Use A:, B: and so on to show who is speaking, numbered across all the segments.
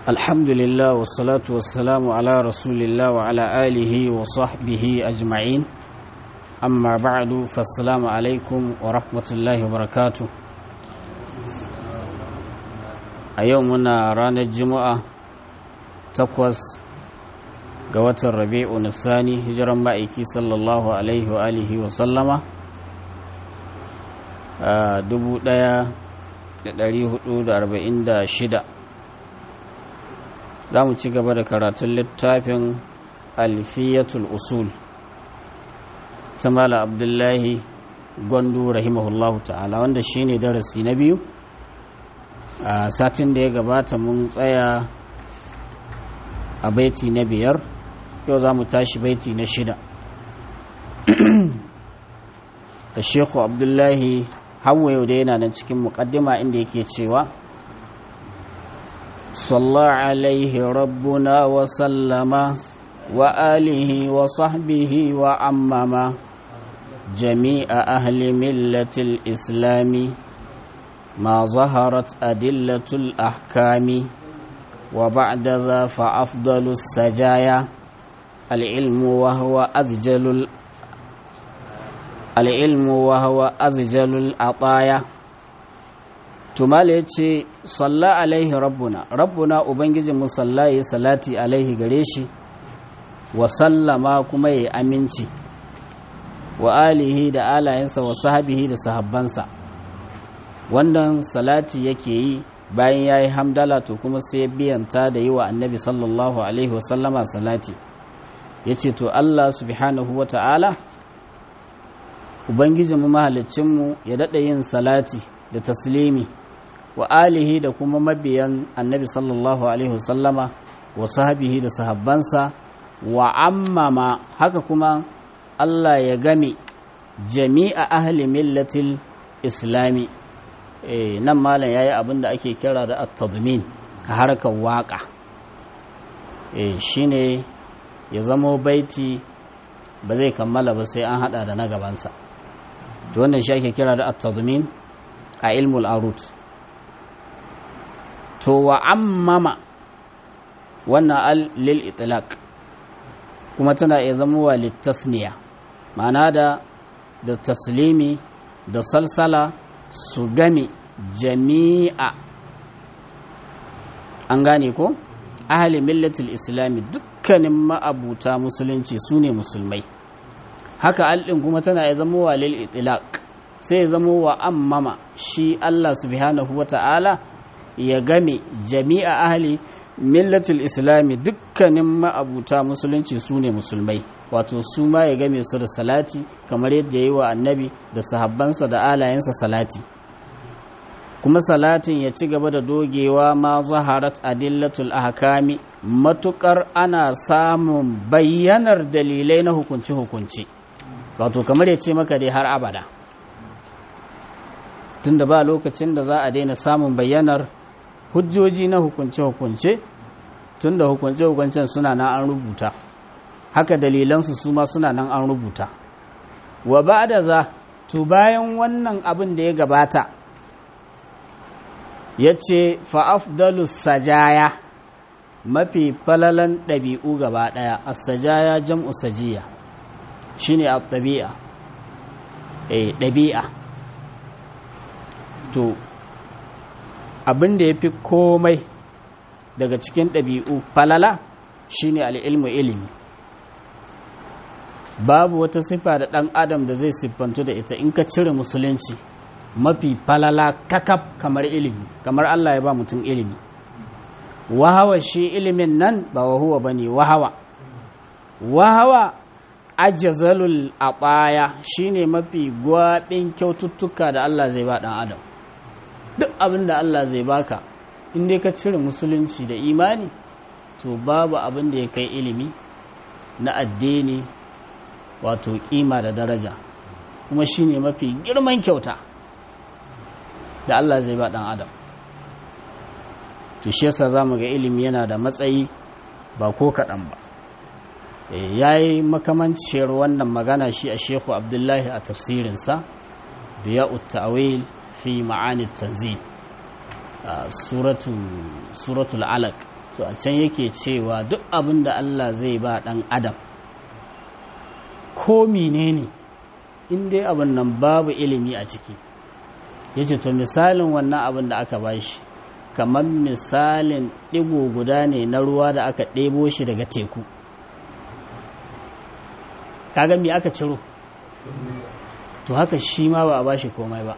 A: الحمد لله والصلاة والسلام على رسول الله وعلى آله وصحبه أجمعين أما بعد فالسلام عليكم ورحمة الله وبركاته أيومنا رانا الجمعة تقوس قوة الربيع الثاني هجرا مائكي صلى الله عليه وآله وسلم dubu ɗaya da ɗari hudu da arba'in da shida za mu ci gaba da karatun littafin alfiyatul usul ta mala abdullahi gwandu rahimahullahu ta'ala wanda shine darasi na biyu a satin da ya gabata mun tsaya a baiti na biyar yau za mu tashi baiti na shida da shekhu abdullahi hawa yau da yana nan cikin mukaddima inda yake cewa صلى عليه ربنا وسلم وآله وصحبه وعمم جميع أهل ملة الإسلام ما ظهرت أدلة الأحكام وبعد ذا فأفضل السجايا العلم وهو أذجل العلم وهو أذجل العطايا tumala ya ce salla alaihi rabbuna rabbuna ubangijinmu salla ya salati alaihi gare shi wa sallama kuma ya aminci wa alihi da alayensa wa sahabihi da sahabbansa wannan salati yake yi bayan ya yi hamdala to kuma sai ya biyanta da yi wa annabi sallallahu alaihi wasallama salati ya ce to allah subhanahu wa ta'ala ubangijinmu mahalicinmu ya daɗa yin salati da taslimi wa alihi da kuma mabiyan annabi sallallahu alaihi wasallama wa sahabihi da sahabbansa wa ammama haka kuma Allah ya game jami'a ahli millatil islami e, nan malam yayi abin da ake kira da at-tadmin a harkar waka e, shine ya zamo baiti ba zai kammala ba sai an hada da na gabansa to wannan shi ake kira da at-tadmin a ilmul arut to wa ammama wannan al lil itlaq kuma tana iya zama wa littasniya ma'ana da da taslimi da salsala su game jami'a an gane ko ahli millatul islami dukkanin ma'abuta musulunci su ne musulmai haka alɗin kuma tana iya zama wa lil itlaq sai ya zama wa ammama shi Allah subhanahu wa ta'ala ya game jami'a ahli millatul islami dukkanin ma'abuta musulunci su ne musulmai wato su ma ya game su da salati kamar yadda ya yi wa annabi da sahabbansa da alayensa salati kuma salatin ya ci gaba da dogewa ma zaharat adillatul ahkami matukar ana samun bayyanar dalilai na hukunci-hukunci wato kamar ya ce maka dai har abada tunda ba lokacin da za a daina samun bayyanar hujjoji na hukunce-hukunce tun da hukunce-hukuncen suna nan an rubuta haka dalilansu su ma suna nan an rubuta wa ba da za to bayan wannan abin da ya gabata ya ce fa'afdalus sajaya mafi falalan ɗabi'u gaba ɗaya a sajaya jam'u sajiya shi ne a ɗabi'a ɗabi'a to abin da ya fi komai daga cikin ɗabi'u falala shine al'ilmu ilimi babu wata siffa da ɗan adam da zai siffantu da ita in ka cire musulunci mafi falala kakaf kamar ilimi kamar Allah ya ba mutum ilimi wahawa shi ilimin nan ba wahuwa ba ne wahawa wahawa ajazalul aɓaya shine mafi gwaɓin kyaututtuka da Allah zai ba ɗan adam duk abin da Allah zai baka in dai ka cire musulunci da imani to babu abin da ya kai ilimi na addini wato kima da daraja kuma shine mafi girman kyauta da Allah zai ba dan adam to shi yasa zamu ga ilimi yana da matsayi ba ko kaɗan ba ya yi makamanciyar wannan magana shi a shehu abdullahi a tafsirinsa da ya ta'awil fi ma'ani tanzil suratul alaq to a can yake cewa duk abin da Allah zai ba ɗan adam ko menene in dai abin nan babu ilimi a ciki ya ce to misalin wannan abin da aka bashi kamar misalin ɗigo guda ne na ruwa da aka ɗebo shi daga teku kaga me aka ciro to haka shi ma ba a bashi komai ba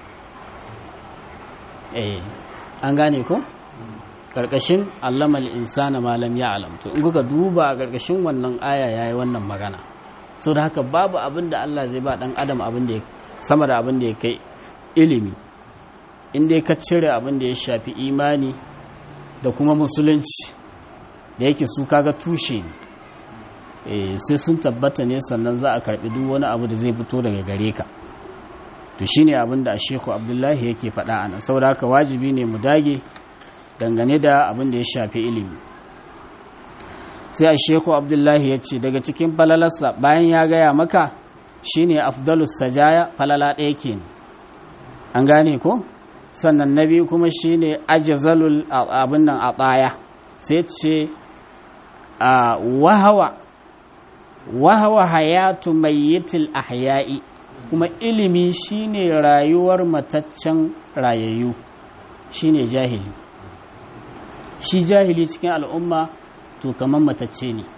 A: eh an gane ko karkashin allamal insana malam ya alam to in kuka duba a karkashin wannan aya yayi wannan magana sau da haka babu abin da Allah zai ba dan adam abin da sama da abin da ya kai ilimi in dai ka cire abin da ya shafi imani da kuma musulunci da yake su kaga tushe ne sai sun tabbata ne sannan za a karbi duk wani abu da zai fito daga gare ka to shine abin da Sheikhu Abdullahi yake faɗa ana saboda haka wajibi ne mu dage dangane da abin da ya shafi ilimi sai a Sheikhu Abdullahi ya ce daga cikin falalarsa bayan ya gaya maka shine afdalus sajaya falala ɗaya kenan an gane ko sannan na biyu kuma shine ajzalul abin nan a tsaya sai ce a wahawa wahawa hayatu mayyitil ahya'i kuma ilimi shine rayuwar mataccen rayayyu shine jahili shi jahili cikin al'umma to kamar matacce ne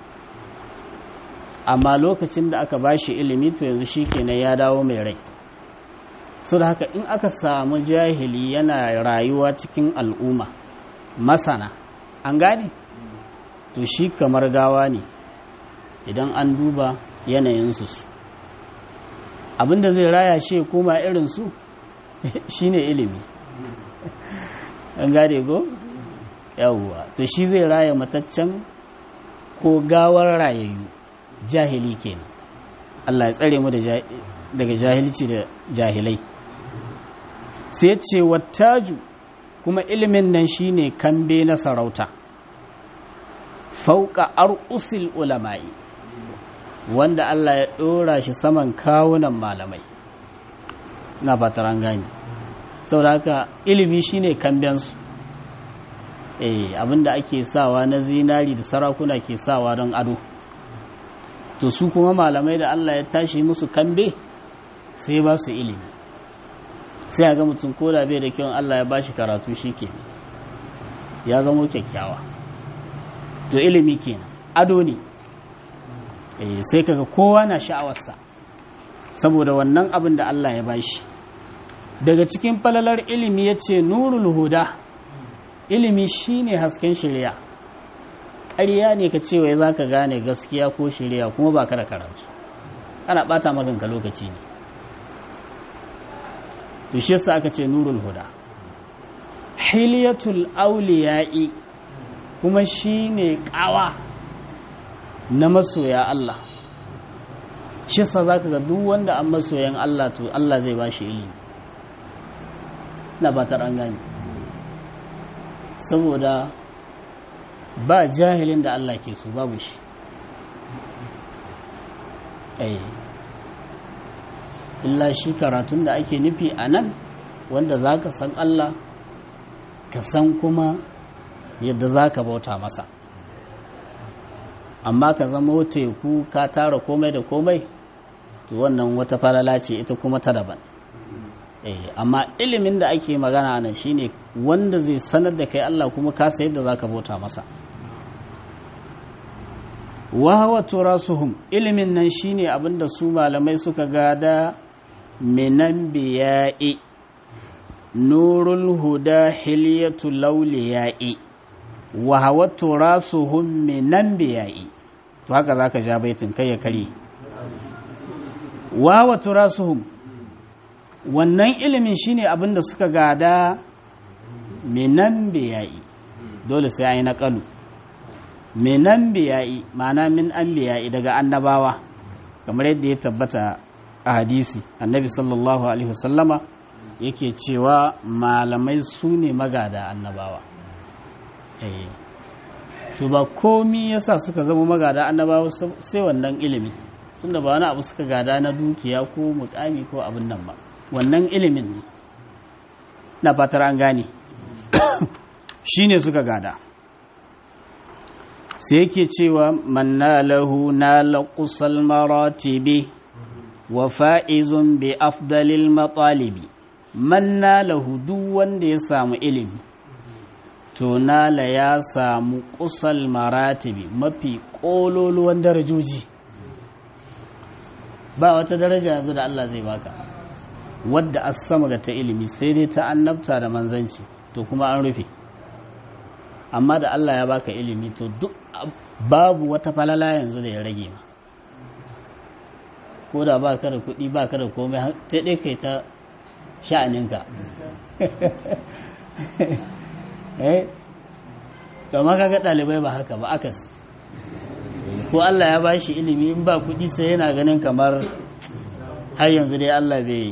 A: amma lokacin da aka bashi ilimi to yanzu shikenan ya dawo mai rai so da haka in aka samu jahili yana rayuwa cikin al'umma masana an gane to shi kamar gawa ne idan an duba yanayinsu su abinda zai raya shi koma irinsu shine ilimi an gane ko yawwa to shi zai raya mataccen ko gawar rayayyu jahili kenan Allah ya tsare mu daga jahilci da jahilai sai ce wattaju kuma ilimin nan shine kambe na sarauta fauka ar'usil ulama'i wanda Allah ya ɗora shi saman kawunan malamai na fatar an gani saboda haka ilimi shine kambensu eh abinda ake sawa na zinari da sarakuna ke sawa don ado to su kuma malamai da Allah ya tashi musu kambe sai ba su ilimi sai a ga mutum koda bai da kyau Allah ya ba shi karatu shi ke ya zamo kyakkyawa to ilimi kenan ado ne sai kaga kowa na sha'awarsa saboda wannan abin da Allah ya bashi daga cikin falalar ilimi ya ce nurul huda ilimi shine hasken shirya ƙarya ne ka cewa za ka gane gaskiya ko shirya kuma ba ka da karatu ana ɓata maganka lokaci ne to shi yasa aka ce nurul huda hiliyatul auliya'i kuma shine ƙawa na masoya Allah shi sa za ka ga duk wanda an masoyan Allah to Allah zai ba shi ilimi na ba an gani saboda ba jahilin da Allah ke so babu shi ai illa shi karatun da ake nufi a nan wanda za ka san Allah ka san kuma yadda za ka bauta masa amma ka zama teku ka tara komai da komai to wannan wata falala ce ita kuma ta daban amma ilimin da ake magana nan shine wanda zai sanar da kai Allah kuma ka sayar da zaka bauta masa wa hawa turasuhum ilimin nan shine abinda su malamai suka gada minan biya'i nurul huda hilyatu lawliya'i wa hawa turasuhum minan biya'i to haka zaka ja baitin kai ya kare wa hawa turasuhum wannan ilimin shine abin da suka gada minan biyayi dole sai an yi naƙalu minan biyayi ma'ana min an biyayi daga annabawa kamar yadda ya tabbata a hadisi annabi sallallahu alaihi wasallama yake cewa malamai su ne magada annabawa to ba komi yasa suka zama magada annabawa sai wannan ilimi tunda ba wani abu suka gada na dukiya ko mukami ko abin nan ba wannan ilimin ne na fatar an gane shi ne suka gada sai yake cewa man nalahu nala qusal maratibi wa fa'izun bi afdalil matalibi man nalahu duk wanda ya samu ilimi to nala ya samu qusal maratibi mafi kololuwan darajoji ba wata daraja yanzu da Allah zai baka wadda a sama ga ta ilimi sai dai ta annabta da manzanci to kuma an rufe amma da Allah ya baka ilimi to duk babu wata falala yanzu da ya rage ma ko da ba ka da kuɗi ba ka da komai ta ɗai kai ta sha'aninka eh to ma kaga ɗalibai ba haka ba akas ko Allah ya bashi ilimi in ba kuɗi sai yana ganin kamar har yanzu dai Allah bai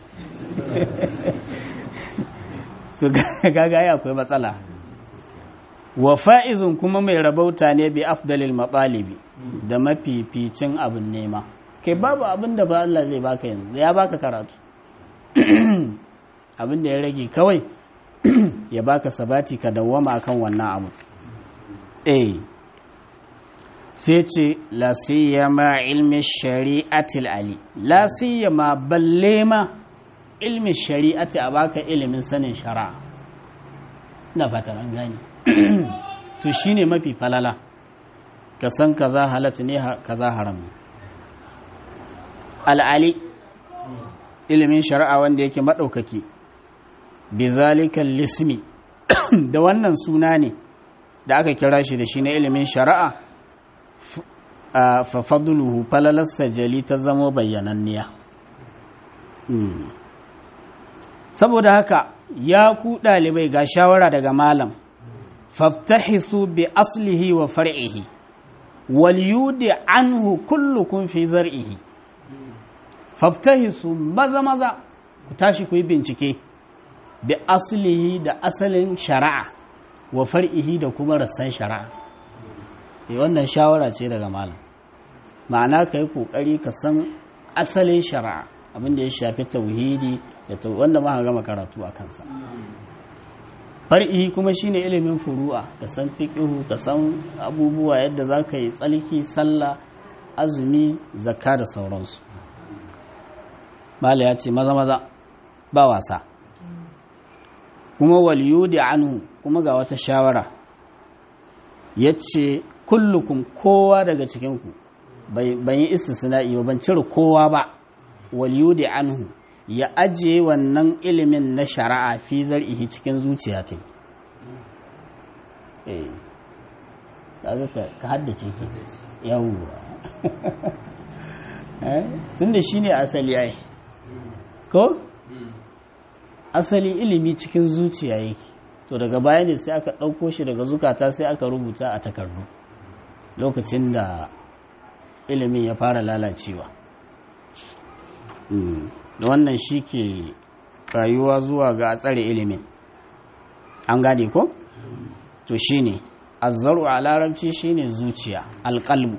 A: to kaga ai akwai matsala wa fa'izun kuma mai rabauta ne bi afdalil matsalibi da mafificin abin nema kai babu abin da ba Allah zai baka yanzu ya baka karatu abin da ya rage kawai ya baka sabati ka dawwama akan wannan abu eh sai ce la siyama ilmi shari'atil ali la siyama balle ma ilmi shari'ati a baka ilimin sanin shari'a ina fatan an gani to shine mafi falala ka san kaza halatta ne kaza haram al'ali ilimin shari'a wanda yake maɗaukaki bizalikan lismi da wannan suna ne da aka kira shi da shi na ilimin shari'a a fafaduluhu falalarsa jali ta zama bayyananniya saboda haka ya ku ɗalibai ga shawara daga malam faftahisu bi aslihi wa far'ihi wal yudi anhu kullukum fi zar'ihi faftahisu maza maza ku tashi ku yi bincike bi aslihi da asalin shari'a wa far'ihi da kuma rassan shari'a e wannan shawara ce daga malam ma'ana ka yi kokari ka san asalin shari'a abinda ya shafi tauhidi da wanda ma gama karatu a kansa far'i kuma shine ilimin furu'a ka san fiqhu ka san abubuwa yadda za ka yi tsalki sallah azumi zakka da sauransu mala ya ce maza maza ba wasa kuma waliyudi anhu kuma ga wata shawara ya ce kullukum kowa daga cikinku ban yi istisna'i ba ban cire kowa ba waliyudi anhu ya ajiye wannan ilimin na shari'a fi zar'ihi cikin zuciya ta eh kaga ka haddace ki yawwa eh tunda shine asali ai ko asali ilimi cikin zuciya yake to daga baya ne sai aka ɗauko shi daga zukata sai aka rubuta a takardu lokacin da ilimin ya fara lalacewa wannan shi ke rayuwa zuwa ga a tsare ilimin an gane ko? to shi ne azzaru a larabci shi ne zuciya alƙalmu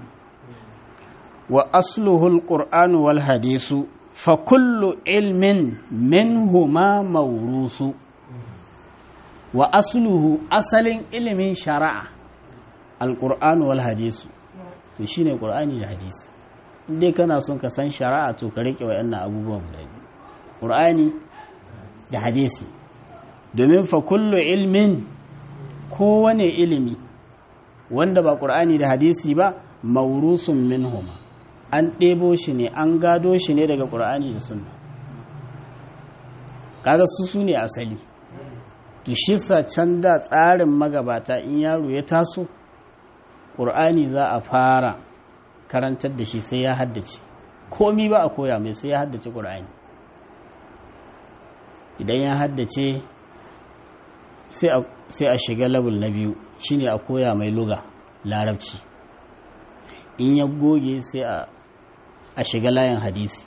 A: wa asluhul ƙur'anu wal hadisu fa kullu ilmin minhuma maurusu wa asluhu asalin ilimin shari'a alƙur'anu wal hadisu to shi ne ƙur'ani da hadisi dai kana son ka san shari'a to ka riƙe wa'annan abubuwan guda biyu ƙur'ani da hadisi domin fa kullu ilmin kowane ilimi wanda ba ƙur'ani da hadisi ba maurusun minhuma an ɗebo shi ne an gado shi ne daga ƙur'ani da sunna kaga su su ne asali to shi sa can da tsarin magabata in yaro ya taso ƙur'ani za a fara karantar da shi sai ya haddace komi ba a koya mai sai ya haddace ƙur'ani idan ya haddace sai a shiga labul na biyu shine a koya mai luga larabci in ya goge sai a shiga layin hadisi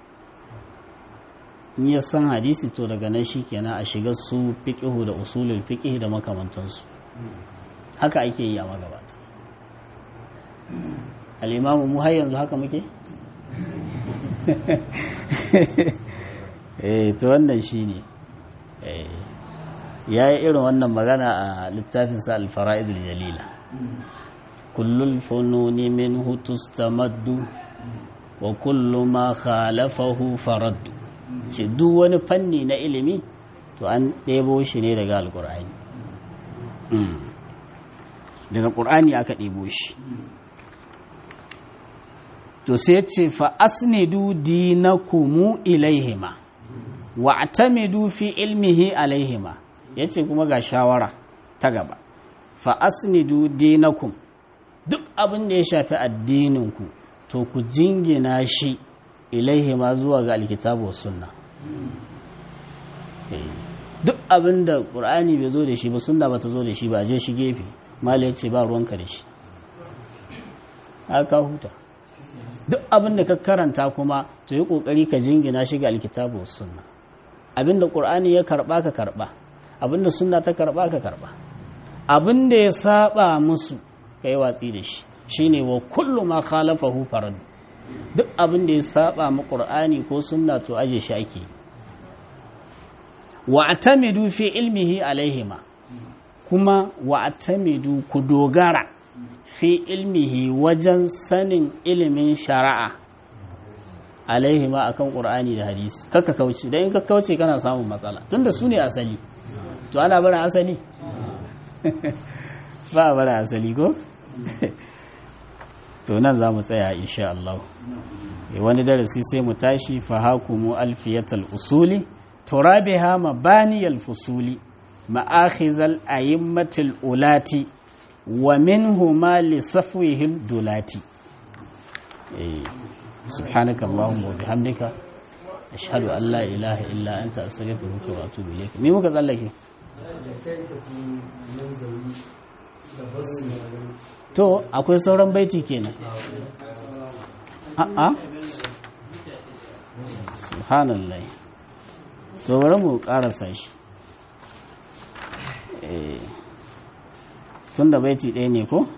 A: in ya san hadisi to daga nan shi kenan a shiga su fiƙihu da usulul fiƙihi da makamantansu haka ake yi a magabata al'imamu mu har yanzu haka muke? eh to wannan shi ne ya yi irin wannan magana a littafinsa alfara'idul jalila kullul fununi minhu tustamaddu wa kullu ma khalafahu faraddu ce duk wani fanni na ilimi to an ɗebo shi ne daga alƙur'ani daga ƙur'ani aka ɗebo shi to sai ce fa asnidu dinakumu ilaihima wa atamidu fi ilmihi alaihima yace kuma ga shawara ta gaba fa asnidu dinakum duk abin da ya shafi addininku to ku jingina shi ilaihima zuwa ga alkitabu was sunna duk abin da qur'ani bai zo da shi ba sunna ba ta zo da shi ba je shi gefe mala yace ba ruwanka da shi aka huta duk abin da ka karanta kuma to yi kokari ka jingina shi ga alkitabu was sunna abin da qur'ani ya karba ka karba abin da sunna ta karba ka karba abin da ya saba musu kai watsi da shi shine wa kullu ma khalafahu farad duk abin da ya saba mu qur'ani ko sunna to aje shi ake wa atamidu fi ilmihi alaihima kuma wa atamidu ku dogara fi ilmihi wajen sanin ilimin shari'a alaihi ma akan qur'ani da hadisi kaka kauce dan in ka kauce kana samun matsala tunda su ne asali to ana barin asali ba a barin asali ko to nan za mu tsaya insha Allah wani darasi sai mu tashi fa hakumu alfiyatal usuli turabiha mabaniyal fusuli ma'akhizal ayimmatil ulati wa minhuma li safwihim dulati subhanaka allahumma wa bihamdika ashhadu an la ilaha illa anta astaghfiruka wa atubu ilayk me muka tsallake to akwai sauran baiti kenan a'a subhanallah to bari mu karasa shi eh tun da baiti ɗaya ne ko?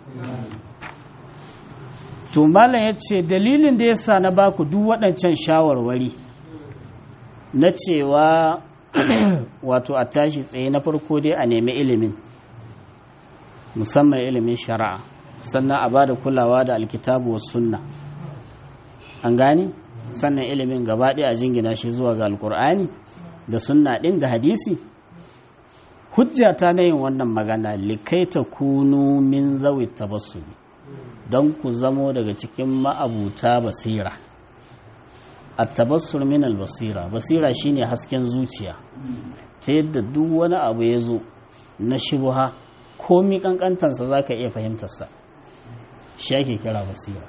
A: to malam ya ce dalilin da ya sa na baku duk waɗancan shawarwari na cewa wato a tashi tsaye na farko dai a nemi ilimin musamman ilimin shari'a sannan a ba da kulawa da alkitabu wa sunna an gani sannan ilimin gaba ɗaya a jingina shi zuwa ga alkur'ani da sunna ɗin da hadisi hujjata na yin wannan magana likaita kunu min zawi tabassumi don ku zamo daga cikin ma'abuta basira a tabassur min albasira basira shine hasken zuciya ta yadda duk wani abu ya zo na shubuha komi kankantansa za ka iya fahimtarsa shi ake kira basira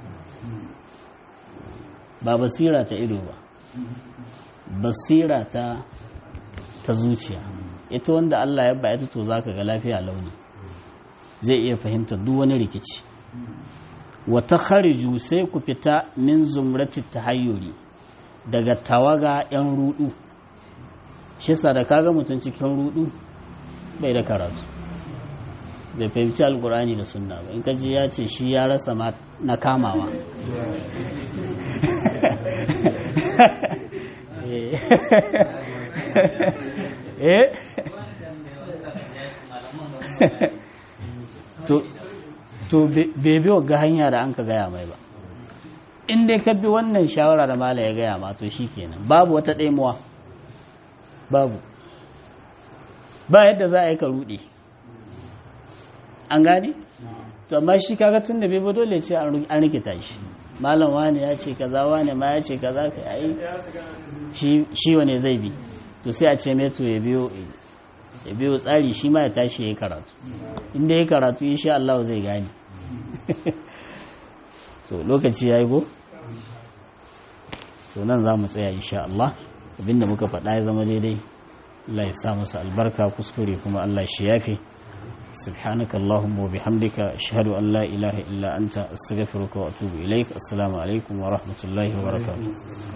A: ba basira ta ido ba basira ta ta zuciya ita wanda Allah ya bayata to zaka ga lafiya launi zai iya fahimta duk wani rikici wa takhariju sai ku fita min zumrati tahayyuri daga tawaga yan rudu shi sa da kaga mutum cikin rudu bai da karatu bai fahimci alkurani da sunna ba in kaji ya ce shi ya rasa na kamawa eh to bai biyo ga hanya da an ka gaya mai ba in dai ka bi wannan shawara da mala ya gaya ma to shi kenan babu wata ɗaimuwa babu ba yadda za a yi ka ruɗe an gane to amma shi kaga tun da bai ba dole ce an rikita shi malam wani ya ce kaza wani ma ya ce kaza ka yi shi wane zai bi to sai a ce mai to ya biyo ya biyo tsari shi ma ya tashi ya yi karatu inda ya karatu insha Allah zai gane to lokaci ya yi go to nan za mu tsaya insha Allah abinda muka faɗa ya zama daidai Allah ya sa masa albarka kuskure kuma Allah shi yafe سبحانك اللهم وبحمدك أشهد أن لا إله إلا أنت أستغفرك وأتوب إليك السلام عليكم ورحمة الله وبركاته